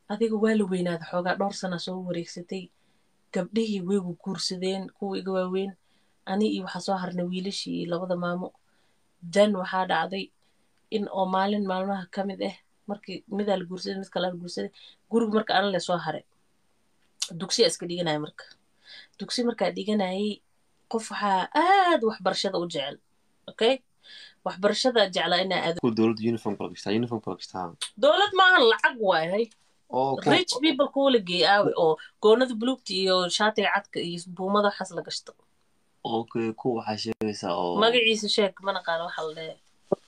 adiga waa la weynaada xoogaa dhowr sana soo wareegsatay gabdhihii waygu guursadeen kuwa iga waaweyn ani iyo waxaa soo harnay wiilashii iyo labada maamo dan waxaa dhacday in oo maalin maalmaha ka mid ah markii midaa la guursaday mid kalaa la guursaday guriga marka ana le soo haray dugsiyaa iska dhiganaya marka dugsi markaa dhiganayay qof waxaa aad waxbarashada u jecel okay waxbarashada jeclaa inaa aado kuwa dowladda uniform kala gashtaa uniform kala gashtaa dowlad maahan lacag waayhay oo kuwa- rich people kuwa la geeyay aawe oo goonada buluugta iyo shaatiga cadka iyo buumada waxaas la gashto okay kuwa waxaa sheegaysaa oo magaciisa sheeg ma naqaano waxa la dhahay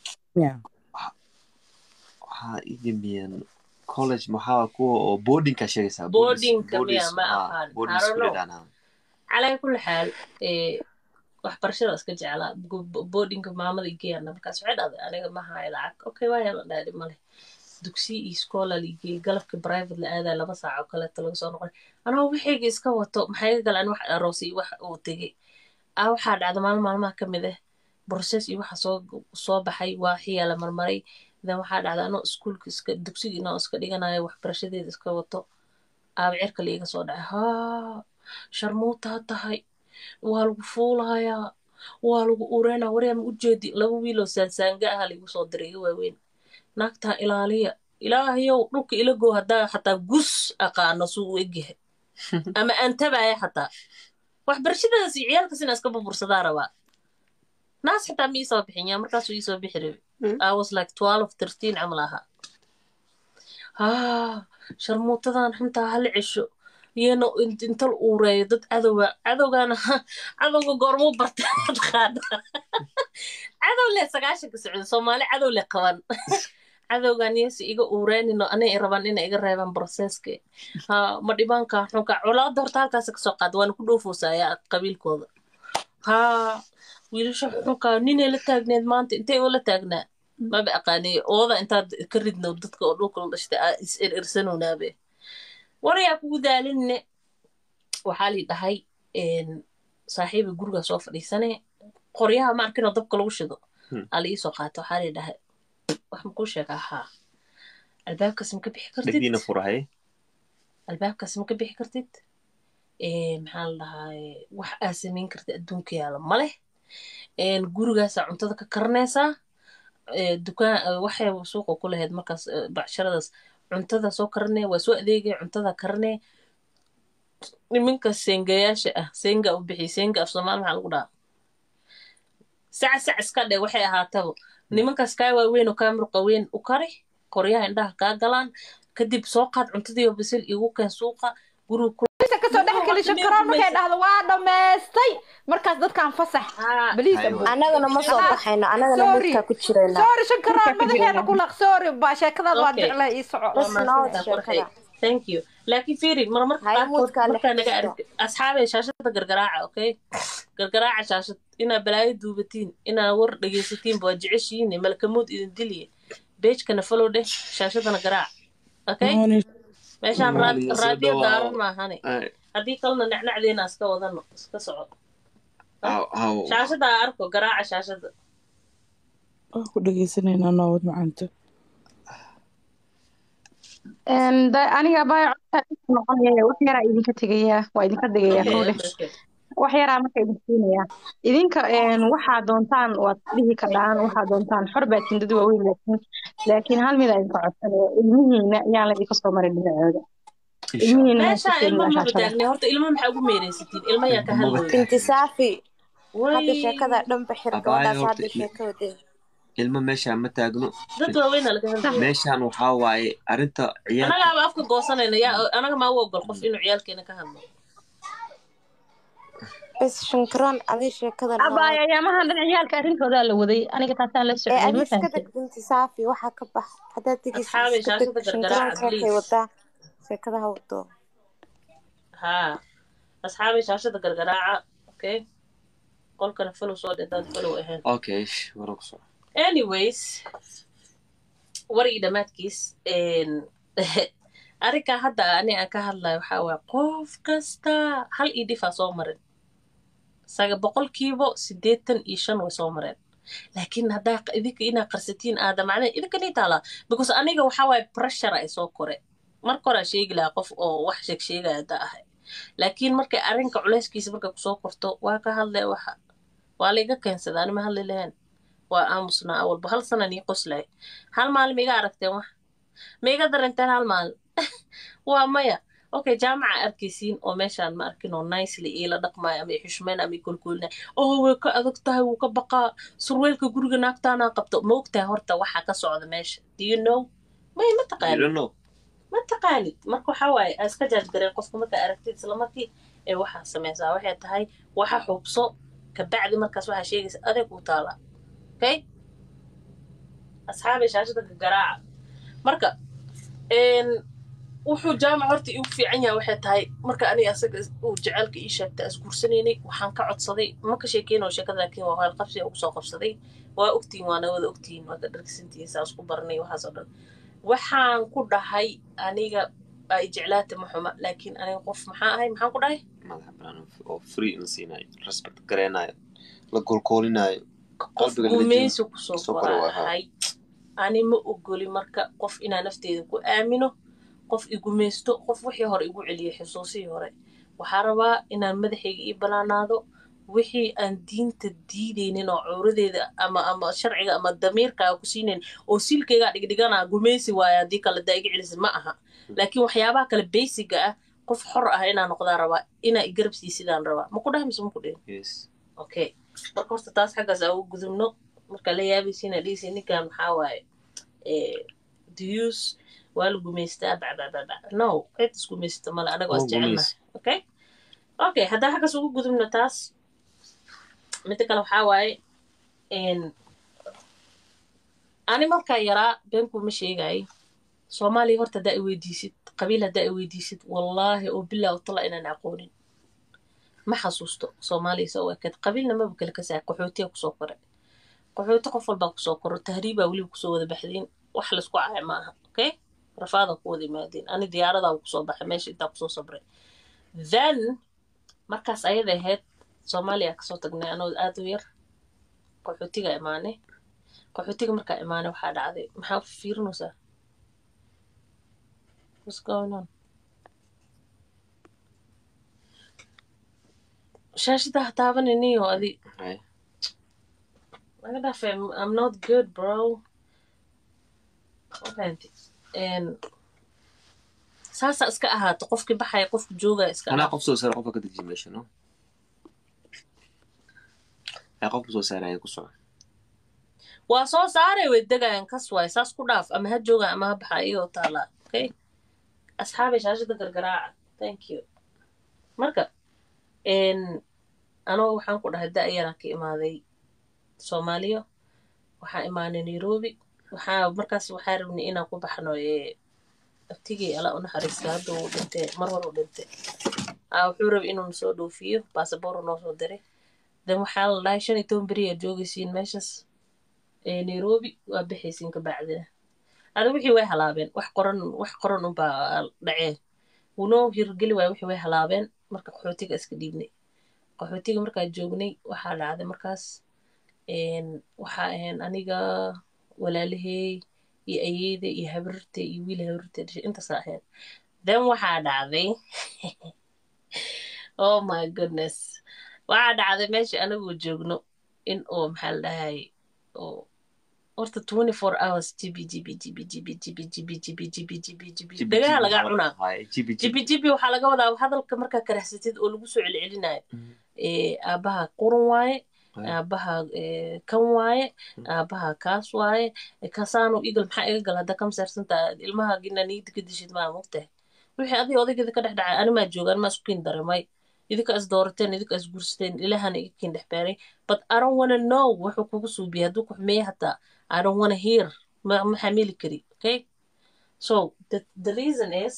waxaa idimiyeen college maxaa kuwa oo boardingka sheegaysaa Boardingka miya? Ma aqaan. boarding I don't school know. dhaanaa calaa kulli xaal ee, waxbarashada iska jeclaa Go- boardinga maamada igeeyana markaas waxay dhahday aniga ma hayo lacag okay waaya la dhaadhi male dugsi iyo iskoola la igeeyey galabka private la aadaa laba saac oo kaleeto laga soo noqon anoo wixayga iska wato maxay ga galaan wax aroos iyo wax uu tegey ah waxaa dhacda maalin maalmaha ka mid ah process iyo waxa soo soo baxay waa xiyaa la marmaray then waxaa dhacda anoo iskuulka iska dugsiga inoo iska dhiganayo waxbarashadeeda iska wato aaba cirka la iga soo dhacay haa sharmuutaa tahay waa lagu fuulahayaa waa lagu ureynaa waryaama ujeedi laba wiiloo saansaanga ah laigu soo diray iga waaweyn naagtaa ilaaliya ilaahayow dhulka ilagoo haddaa xataa gus aqaano suu u egyahay ama aan tabaaya xataa waxbarashadadas iyo ciyaalkas inaa iska burbursadaa rabaa naas xitaa ma iisoo bixin yaa markaasuu iisoo bixi rabi I was like twelve thirteen camal ahaa haa sharmuutadan xuntaa hala cesho iyana int- inta la uureeyo dad cadowa cadowgaana cadowga goormuu bartay taqaana cadow leh sagaashanka socdo soomaali cadow leh qaban cadowgan yeesi iga uureynino anay i rabaan inay iga reebaan broseska ha ma dhibaanka xunka colaada horta halkaas kasoo qaada waana ku dhoofoosayaa qabiilkooda haa wiilasha xunka ninay la taagneed maanta intay oo la taagnaa maba aqaaniy ooda intaad ka ridno dadka oo dhulka la dhashtay aa is erirsanonaabe warayaa kugu daalinne waxaa lii dhahay saaxiiba guriga soo fadhiisane qoryaha ma arkinoo dabka lagu shido Hmm. aa la iisoo qaata waxaa lii dhahay wax makuu sheegaa haa albaabkaas ma ka bixi kartid dhegdiina furahay albaabkaas ma ka bixi kartid Eh, maxaa la dhahaa wax aa samayn kartid adduunka yaala ma leh En, gurigaasaa cuntada ka karanaysaa Eh, dukaan eh, waxay suuqa ku lahayd markaas eh, bacshiradaas cuntada soo karanee waa soo adeegay cuntada karanee nimanka sengayaasha ah senga u bixi senga af soomaali maxaa lagu dhahaa saca sac iska dhe waxay ahaataba nimankaas kaa waaweyn oo kaa murqa weyn u kari qoryaha indhaha kaa galaan kadib soo qaad cuntadii oo bisil igu keen suuqa guriga ku inta kasoo dhex geli shankaroon markay dhahdo waa dhammaystay markaas dadkaan fasax Haa, baliis Aywa. annagana ma soo baxayno annagana Sorry. midkaa ku jirayna sorry shankaroon madaxeena ku laq sorry ba sheekadaad waa Okay. jeclay ii soco Bas waa noo mahadsantahay, sheekada. qorxey. thank you laakiin fiiri marmarka Hay qaarkood moodkaa la markaa naga xiriirto. arag asxaabay shaashada gargaraaca okay gargaraaca shaashad inaa balaayo duubatiin inaa war dhegeysatiin waa jeceshihiin malakamood idin diliye beejkana follow dheh shaashadana garaac okay meeshaan raad- Maaliga soo raadiyo dhawaaw. daaran maahane haddii kalena nacnacdeena iska wadano iska soco shaashada aa arko garaaca shaashada waa ku dhagaysanaynaa noobad macaanto Een, da- aniga baa codka noqonaya wax yaraa idinka tegaya waa idinka digaya Okay, kowdhe okay, okay. wax yaraa marka idin siinaya idinka een, waxaa doontaan waad dhihi kardhaan waxaa doontaan xor baa tihin dad waaweyn laakiin laakiin hal mid aa idinka codsanaya ilmihiina yaan la idinka soo marin dhinacooda ilmihiina ha meeshaan sukeen ilmo ma shaashada badaagne horta ilmo maxaa ugu meeraysatiin ilmo yaa ka hadlooya binti saafi hadda way sheekada dhanba xir Abaayo gabadhaas horta hadda i- sheekawade ilmo meeshaan ma taagno dad waaweyna laga hadlaya meeshaan waxaa waaye arrinta ciyaarta anagaaba afka goosanayna yaa anaga maa u ogol qof inuu ciyaalkeena ka hadlo bas shankaroon adii sheekada noo abaya ayaamahan dhan ciyaalka arrintoodaa la waday aniga taasaan la ee socday adi ma iska fahamtay deg binti saafi waxaa ka bax haddaad tegeysid Asxaabay, iska deg shaashada gargaraaca, shankaroonka waxay please. wadaa sheekada ha wado haa asxaabay shaashada gargaraaca okay qolkana follow soo dhe dad follow ahayn okay sh, wara ku soco anyways warigii dhammaadkiis een, arrinkaa hadda ani aan ka hadlayo waxaa waaya qof kasta hal io dhifaa soo marin saga boqolkiiba siddeetan iyo shan way soo mareen laakiin haddaa q- idinka inaa qarsatiin aada macnaha idinka nii taalaa because aniga waxaa waaye pressure ay soo kore marka horaa sheegi lahaa qof oo wax sheeg sheegaya haddaa ahay laakiin markay arrinka culayskiisa markay kusoo korto waa ka hadlay waxa waa layga keensadaa anima hadli lahayn waa aamusnaa awalba hal sana nii qoslay hal maalin ma iga aragteen wax ma iga darenteen hal maalin waa maya okay jaamaca arkaysiin oo meeshaan ma arkin oo nicely iila dhaqmaayo ama xushmeyn ama ikolkoolinayo oh way ka adag tahay wuu ka baqaa surweelka guriga naagtaanaa qabto ma ogtahay horta waxa ka socda meesha do you know may ma You taqaanid don't know. ma taqaanid marka waxaa waaye aa iska jaajgareen qofka markaa aragtid islamarkii ee waxaa samaysaa waxay tahay waxa xubso kabacdi markaas waxaa sheegaysa adeeg u taala okay asxaabay shaashada garaaca marka een, wuxuu jaamac horta igu fiican yahay waxay tahay marka aniga asaga uu jecelka ii sheegtay asguursanaynay waxaan ka codsaday ma ka sheekeynoo sheekada laakiin waa hal qabsi ugu soo qabsaday waa ogtihin waana wada ogtihin waa ka dhargsantihiin saas ku baranay waxaas oo dhan waxaan ku dhahay aniga ay jeclaata ma xuma laakiin aniga qof maxaa ahay maxaan ku dhahay madaxa banaan oo free in siinayo respect gareenayo la golkoolinaayo qof Qalbiga la gumeysi kusoo kusoo koray waa haa. korahay ani ma ogoli marka qof inaa nafteeda ku aamino qof igumeysto qof wixii hore igu celiya xusuusihii hore waxaa rabaa inaan madaxayga ii banaanaado wixii aan diinta diidaynin oo cawradeeda ama ama sharciga ama damiirkaaga ku siinayn oo silkaygaa dhigdhiganaa gumeysi waaya haddii kale daa iga celisa ma aha laakiin waxyaabaha kale basiga ah qof xor ah inaa noqdaa rabaa inaa igarab siisidaan rabaa ma ku dhahay mise ma ku dhihin yes okay marka horta taas xaggaas aan ugu gudubno marka la yaabaysiina dhiisi ninkan maxaa waaye eh, duyuus waa la gumaystaa bacbacbacba no cid isgumaysta male anaga waa Waa isjecelnahay gumays. okay okay haddaan xaggaas ugu gudubno taas midda kale waxaa waaye en, ani markaa yaraa beenkuma sheegaayo soomaaliya horta haddaa i weydiisid qabiil haddaa i weydiisid wallaahi oo bilaa utala inaan aqoonin ma xasuusto soomaaliya soo ekeed qabiilna maba kale ka saa qaxootiya kusoo koray qaxooti qof walbaa kusoo koro tahriibaa weliba kusoo wada baxdeen wax laisku caya ma aha okay rafaadaa ku wada imaadeen ani diyaaradaa kusoo baxay meesha intaa kusoo sabray then markaas ayada ahayd soomaaliya kasoo tagnay anoo aad u yar qaxootiga imaanay qaxootiga markaa imaanay waxaa dhacday maxaa fiirinaysaa what's going on shaashada ha taabaniniyo adi Hay. laga dhaafay I'm, I'm not good bro Ogaanti. En, saasaa iska ahaato qofkii baxaya qofki joogaya iska anaa ahaato qof soo saara qofka ka dejiya meesha no yaa qofka soo saaraya ku soco waa soo saaray way degayan kas waay saas ku dhaaf ama ha jooga ama ha baxa iyagoo taalaa okay asxaabay shaashada gargaraaca thank you marka en, anoo waxaan ku dhahay da-yaraan ka imaaday soomaaliya waxaa imaanay nairobi waxaa markaas waxaa rabnay inaan ku baxno ee abtigii ala u naxariista hadda uu dhintay mar hore u dhintay aa wuxuu rabay inuu soo dhoofiyo baasaboor noo soo diray then waxaa la dhahay shan iyo toban beri aad joogaysiin meeshaas ee nairobi waa bixaysiin ka bacdina ada wixii way halaabeen wax qoran wax qoran unbaa dhaceen wunoo hirgeli waaya wixii way halaabeen marka qaxootiga iska dhiibnay qaxootiga markaa joognay waxaa dhacday markaas en, waxaa ahayn aniga walaalahey iyo ayeeda iyo habrirta iyo wiil habrirta dhashay intaasaa ahayn then waxaa dhacday oh my goodness waxaa dhacday meesha anagoo joogno in oo maxaa la dhahay oo horta twenty four hours jibi jibi jibi jibi jibi jibi jibi jibi jibi jibi dhagaha lagaa cunaa Hay, jibi jibi jibi jibi waxaa laga wadaa hadalka markaa karaxsatid oo lagu soo celcelinayo Mhm. ee aabaha qurun waaye Right. aabaha ee, kan waaye aabaha kaas waaye ee, kaasaanu igal maxaa iga gal hadda kam saarsantaa ilmaha gina niyada ka dishid maa mogtahay wixii adiga odaygeeda ka dhex dhacay animaa jooga animaa isku kin dareemay idinka is doorateen idinka is guursateen ilahana iga kin dhex beeray but i don't wanna know wuxuu kugu suubiyay hadduu ku xumeeye hataa i don't wanna hear ma ma xamili kari okay so the, the reason is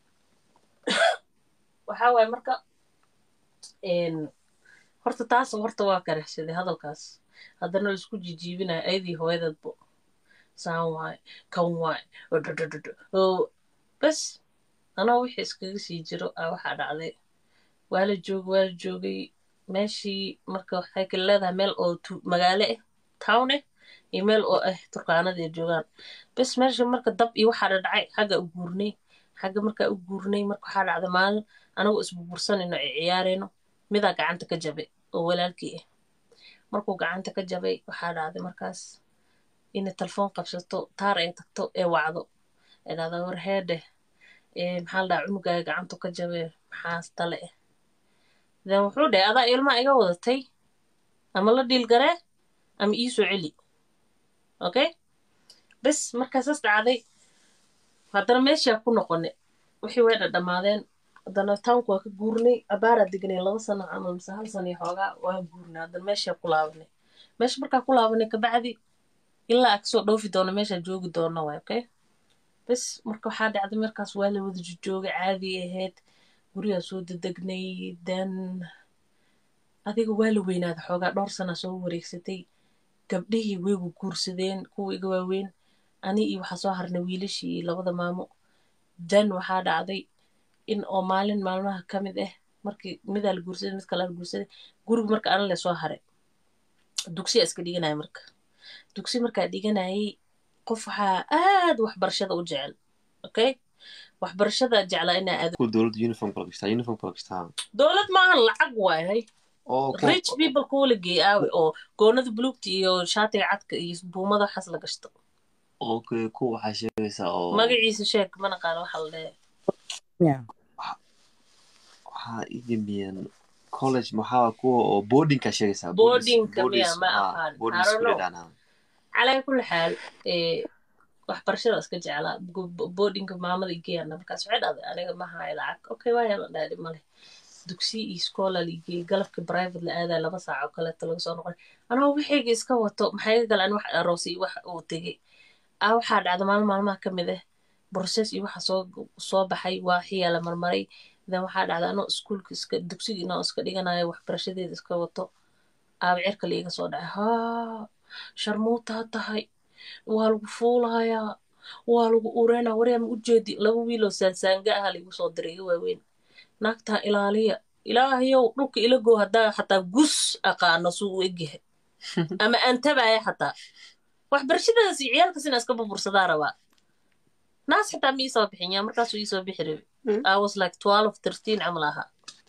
waxaa waaye marka en, horta taas horta waa karaxsaday hadalkaas haddana laisku jijiibinayo ayadii hooyadadbo saan waaye kan waaye odhodhodhodho oo bas anoo wixii iskaga sii jiro aa waxaa dhacday waa la joogay waa la joogay meeshii marka waxay kala leedahay meel oo tu- magaalo ah town ah iyo meel oo ah turkaanada ay joogaan bas meesha marka dab iyo waxaa dhadhacay xagga u guurnay xagga markaa u guurnay marka waxaa dhacday maalin anagoo isburbursanayno ee ciyaarayno midaa gacanta ka jabay oo walaalkii ah markuu gacanta ka jabay waxaa dhacday markaas inay telefoon qabsato taar ay tagto ee wacdo ee dhahda war heedhe maxaa la dhahaa cunugaaga gacantu ka jabee maxaas tale ah then wuxuu dhahay adaa ilmaa iga wadatay ama la dhiil garee ama ii soo celi okay bes markaasaas dhacday haddana meeshaa ku noqone wixii way dhadhamaadeen haddana tawnku waa ka guurnay abaaraa deganay laba sano camal mise hal sano iyo xoogaa waa guurnay haddana meeshaa ku laabanay meesha markaa ku laabanay kabacdi ilaa aa kasoo dhoofi doono meeshaa joogi doono waay okay bes marka waxaa dhacday markaas waa la wada jojoogay caadi ahayd gurigaa soo dedegnay then adiga waa la weynaaday xoogaa dhowr sana soo wareegsatay gabdhihii waygu guursadeen kuwa iga waaweyn ani iyo waxaa soo harnay wiilashii iyo labada maamo then waxaa dhacday in oo maalin maalmaha ka mid ah markii midaa la guursaday mid kalaa la guursaday guriga marka ana le soo haray dugsiyaa iska dhiganaya marka dugsi markaa dhiganayay qof waxaa aad waxbarashada u jecel okay waxbarashada jeclaa inaa aado kuwa dowladda uniform kala gashtaa uniform kala gashtaa dowlad maahan lacag waayahay oo kuwa rich people kuwa la geey aawe oo goonada buluugta iyo shaatiga cadka iyo buumada waxaas la gashto okay kuwa waxaa sheegaysaa oo magaciisa sheeg ma naqaano waxa la dhahay Yeah. waxaa ii dambiyeen college maxaa kuwa oo boardingka sheegaysaa Boardingka miya? Ma aqaan. boarding I don't know. school dhaan calaa kulli xaal ee waxbarashada iska jeclaa boardinga maamada igeeyana markaas waxay dhahday aniga ma hayo lacag okay waa yalan dhaadhi male dugsi iyo iskoola la igeeyey galabka private la aadaa laba saac oo kaleeto laga soo noqon anoo wixayga iska wato maxay ga galaan wax aroos iyo wax uu tegey aa waxaa dhacda maalin maalmaha ka mid ah process iyo waxa soo soo baxay waa xiyaa la marmaray then waxaa dhacda anoo iskuulka iska dugsiga inoo iska dhiganayo waxbarashadeeda iska wato aaba cirka la iga soo dhacay haa sharmuutaa tahay waa lagu fuulayaa waa lagu ureynaa waryaa ma u jeedi laba wiiloo saansaanga aha laigu soo diray iga waaweyn naagtaa ilaaliya ilaahayow dhulka ilagoo haddaa xataa gus aqaano suu u egyahay ama aan tabaya xataa waxbarashadadas iyo ciyaalkas inaa iska burbursadaa rabaa naas xataa ma iisoo bixin yaa markaasuu iisoo bixi rabi I was like twelve thirteen camal ahaa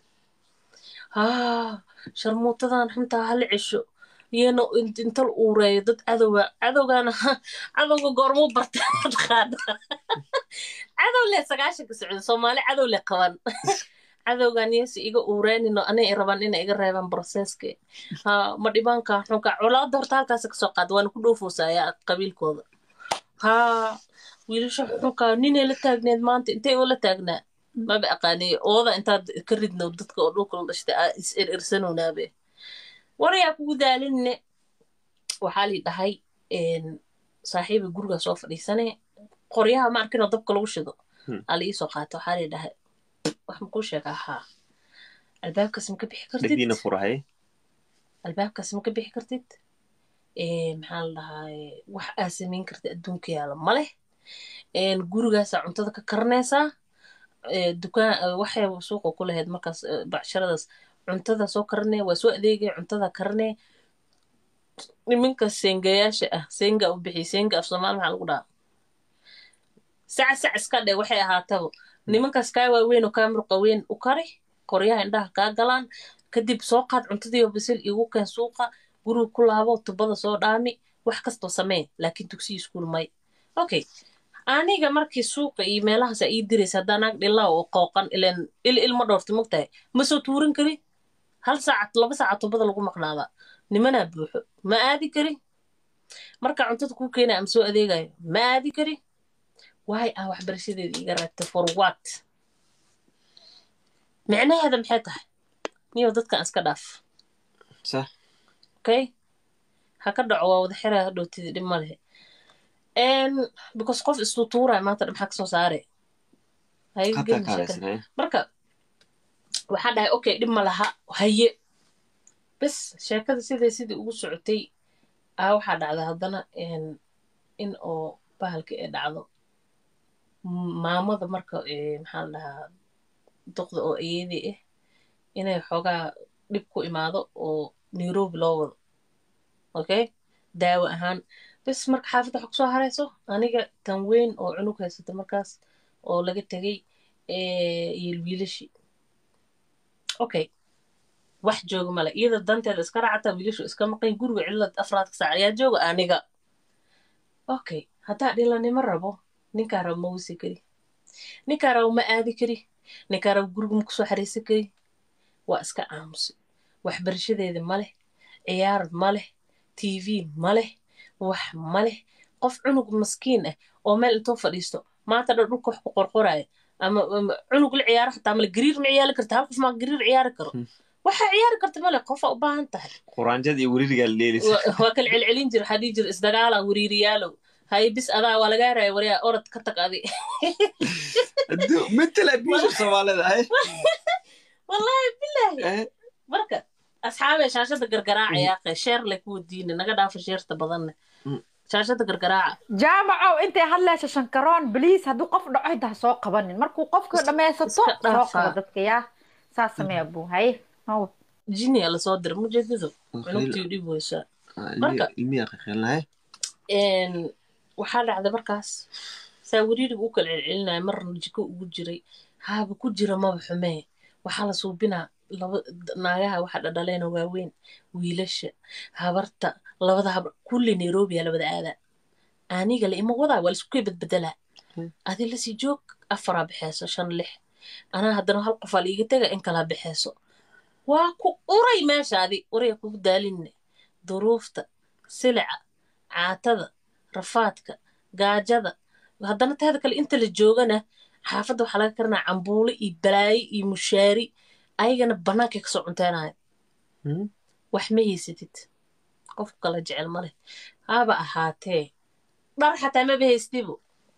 haa sharmuutadan xuntaa hala cesho iyana inta la uureeyo dad cadowa cadowgaana cadowga goormuu barta taqaana cadow leh sagaashanka socda soomaali cadow leh qaban cadowgan yesi iga uureynino anay rabaan inay iga reebaan broseska ha ma dhibaanka xunka colaada horta halkaas kasoo qaada waana ku dhoofoosayaa qabiilkooda haa wiilasha xunka ninay la taagneed maanta intay oo la taagnaa maba aqaaniye ooda intaad ka ridno dadka oo dhulka la dhashtay aa is erirsanonaabe warayaa kugu daalinne waxaa lii dhahay saaxiiba guriga soo fadhiisane qoryaha ma arkinoo dabka lagu shido aa la iisoo qaata waxaa lii dhahay wax makuu sheegaa haa albaabkaas ma ka bixi kartid dhegdiina furahay albaabkaas ma ka bixi kartid maxaa la dhahaa wax aa samayn kartid adduunka yaala ma leh gurigaasaa cuntada ka karanaysaa dukaan waxay suuqa ku lahayd markaas bacshiradaas cuntada soo karanee waa soo adeegaya cuntada karanee niminka sengayaasha ah senga u bixiy senga af soomaali maxaa lagu dhahaa saca sac iska dhe waxay ahaataba nimankaas kaa waaweyn oo kaa murqa weyn u kari qoryaha indhaha kaa galaan kadib soo qaad cuntadii oo bisil igu keen suuqa guriga ku laabo tubada soo dhaami wax kastoo samee laakiin dugsiyi iskuul may okay aniga markii suuqa iyo meelahaas ii diraysa haddaa naag dhilaa oo qooqan ilen il ilma dhoorti mogtahay ma soo tuurin kari hal saacad laba saacad tubada lagu maqnaadaa nimanaa buuxo ma aadi kari marka cuntada kuu keenaya ama soo adeegayo ma aadi kari waay ah waxbarashadeeda iga raagtay for what micnaheeda maxay tahay niyo dadkan iska dhaaf sax okay ha ka dhaco waa wada xiraa hadhowtidii dhib ma lehe because qof istutuuraya maanta maxaa kasoo saare hataa kaalaysanaya marka waxaa dhahay okay dhib ma laha haye bes sheekada siday sidii ugu socotay aa waxaa dhacda haddana in oo bahalka ee dhacdo maamada marka maxaa la dhahaa duqda oo iyadii ah inay xoogaa dhib ku imaado oo nairobi loo wado okay daawo ahaan bes marka xaafadda waxa kusoo harayso aniga tan weyn oo cunug haysata markaas oo laga tegay iyo wiilashii okay wax jooga male iyada danteeda iska raacata wiilashu iska maqan guriga cilad afraadka saac ayaa jooga aniga okay haddaa dhilanimo rabo ninkaa rabo ma wasi kari ninkaa rabo ma aadi kari ninkaa rabo guriga ma kusoo xariisan kari waa iska aamusi waxbarashadeeda ma leh ciyaar ma leh tv ma leh wax ma leh qof cunug maskiin ah oo meel intuu fadhiisto maanta dhan dhulka wax ku qorqoraya ama cunug la ciyaaro xataa male gariir ma ciyaari karta hal qof maa gariir ciyaari karo waxaa ciyaari karta male qofa u baahan tahay quraanjada iyo weriirigaa leelisa waa kala celcelin jir waxaa dhihi jir isdagaala weriiriyaalow haye bis adaa waa lagaa raaya waryaa orod ka tag adi mitala biisha soomaalida hay wallaahi bilaahi marka asxaabee shaashada gargaraaca qe sheer le kuwa diine naga dhaafa sheerta badanne shaashada gargaraaca jaamacow intay hadlaysa shankaroon bliis hadduu qof dhaco intaa soo qabanin markuu qofka dhammaysato iska soo dhaafaa. qaba dadka yaa saas sameeya buu haye Haw. jiniya lasoo dira mujeedado cunugtii dhib weysaa Marka- ilmiya qaqeelnahay Een, waxaa dhacday markaas saa weriiriga u kala celcelinaya marna jiko ugu jiray haaba ku jira maba xumee waxaa la suubinaa laba naagaha waxa dhadhaleena waaweyn wiilasha habarta labada habar kulli nairobi aa labada aadaa aniga la ima wadaa waa laisku kay badbedelaa Hmm. adi lasii joog afaraa bixeeso shan lix anaa haddana hal qofaa liiga tega in kalaa bixeeso waa ku uray meeshaadi uraya kugu daalinne duruufta silica caatada rafaadka gaajada haddana teeda kale inta la joogana xaafadda waxaa laga karinaya cambuulo iyo balaayo iyo mushaari ayagana bannaankay kasoo cunteenaya wax ma haysatid qofku kala jecel ma leh haba ahaatee dhar xataa maba haystibo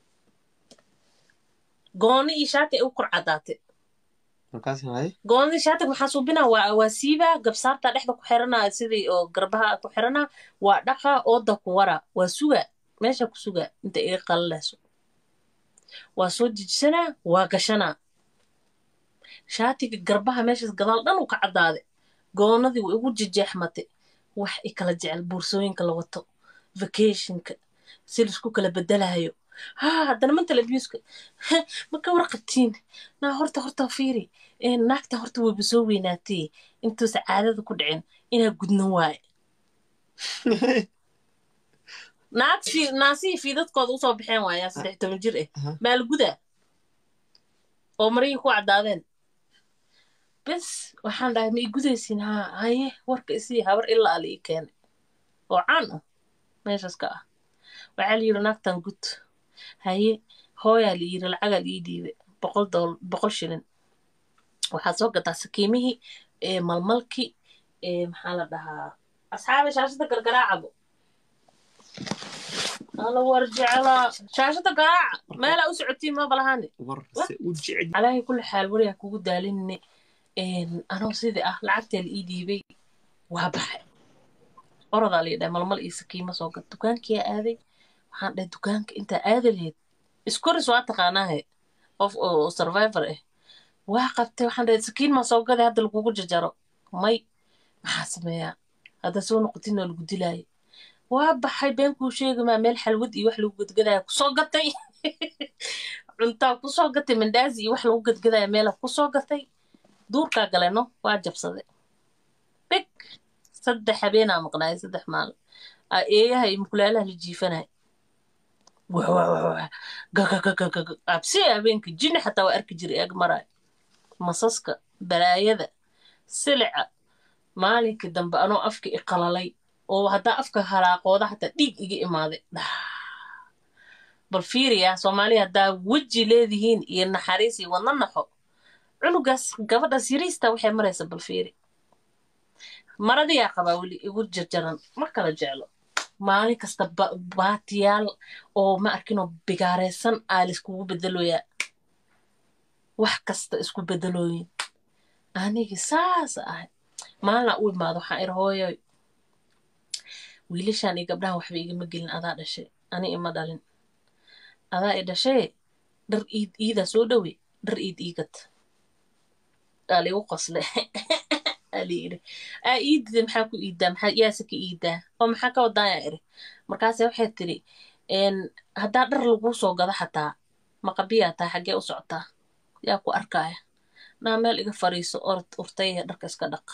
gooni iyo shaati ay u kor caddaate markaas hay goonadii shaatiga maxaa suubinaa waa waa siibaa gabsaartaa dhexda ku xiranaa sidii oo garbaha ku xiranaa waa dhaqa ooda ku waraa waa sugaa meesha ku sugaa inta iga qalaleyso waa soo dejisanaa waa gashanaa shaatiga garbaha meeshaas gadaal dhan uu ka caddaade goonadii waa igu jejeexmate wax i kala jecel boorsooyinka la wato vacationka si laisku kala bedelayo ha haddana manta labiuska ma ka warqabtiin naa horta horta fiiri ee naagta horta wayba soo weynaatee intuusa caadada ku dhicin inaa gudnan waaye naag fi naasihii fiidadkooda usoo baxeen waayaa saddex toban jir ah Aha. maalgudaa oo marihii ku caddaadeen bes waxaan dhahay ma i gudaysin haa haye warka isii habar ilaa la ii keenay oo caan ah meeshaas ka ah waxaa la yidhi naagtan gud haye hooyaa la yidhi lacagaa la ii dhiibay boqol dool boqol shilin waxaad soo gataa sakiimihii ee malmalkii ee maxaa la dhahaa asxaabe shaashada gargaraacabo ala war jeclaa shaashada garaaca meelaa u socotiin ma balahane war se u jecel calaahi kulli xaal wariyaa kugu daalinne anoo sidii ah lacagtee la ii dhiibay waa baxay orodaa la yidhaha malmal iyo sakiima soo gat dukaankiyaa aaday waxaan dhahay dukaanka intaa aada lahayd iskoris waa taqaanaahe qof oo survivor ah waa qabtay waxaan dhahay sakiin maa soo gaday hadda lagugu jajaro may maxaa sameeyaa hadda soo noqotin oo lagu dilaayo waa baxay been kuu sheegamaa meel xalwad iyo wax lagu gadgadaya kusoo gatay cuntaa kusoo gatay mandaazi iyo wax lagu gadgadaya meela kusoo gatay duurkaa galeno waa jabsaday big saddex habeenaa maqnaay saddex maalin aa eeyaha iyo mukulaalaha la jiifanaya gagagagagaga absi habeenka jini xataa waa arki jiray eeg maraayo masaska balaayada silica maalinkii dambe anoo afka i qalalay oo haddaa afka halaaqooda hataa dhiig iga imaaday bal fiiriya soomaaliya haddaa weji leedihiin iyo naxariis iyo wadna naxo cunugaas gabadhaas yariista waxay maraysa bal fiiri maradiyaa qabaa weli igu jarjaran ma kala jeclo maalin kasta baatiyaal oo ma arkinoo bigaaraysan aa laiskugu bedeloyaa wax kasta isku bedelooyin anigi saas ahay maalina u imaado waxaan iri hooyoy wiilashaan iyo gabdhahan waxba igama gelin adaa dhashay ani ima dhalin adaa i dhashee dhar iid iidaa soo dhowe dhar iid iigad aa liigu qosle aa layidhi aa iidida maxaa ku iidaa maxaa yaase ka iidaa oo maxaa ka wadaayaa iri markaase waxay tiri haddaa dhar laguu soo gado xataa maqabiyaa tahay xaggee u socotaa yaa ku arkaya naa meel iga fariiso orod urtayhe dharka iska dhaq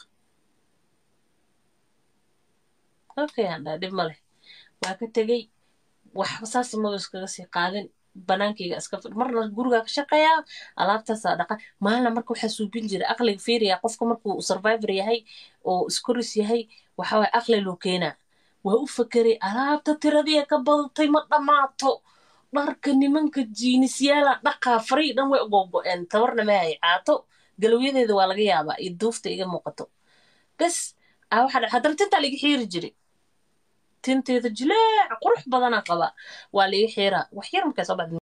okayaan dhaa dhib ma leh waa ka tegey waxba saas maba iskaga sii qaadin banaankayga iska fid marna gurigaa ka shaqeeyaa alaabtaasaa dhaqa maalina marka waxaa suubin jira aqliga fiiriya qofka markuu survivor yahay oo iskoris yahay waxawaaye aqli loo keenaa waa u fakeray alaabta tiradii ka badatay ma dhammaato dharka nimanka jiinisyaala dhaqaa farii dhan way gogo-een tabarna maahay caato galowyadeeda waa laga yaabaa iyo duufta iga muuqato bes aa waxaa dha haddana tintaa laga xiiri jiray tinteeda jileec qurux badanaa qaba waa laga xiiraa wax yar markaa soo baxda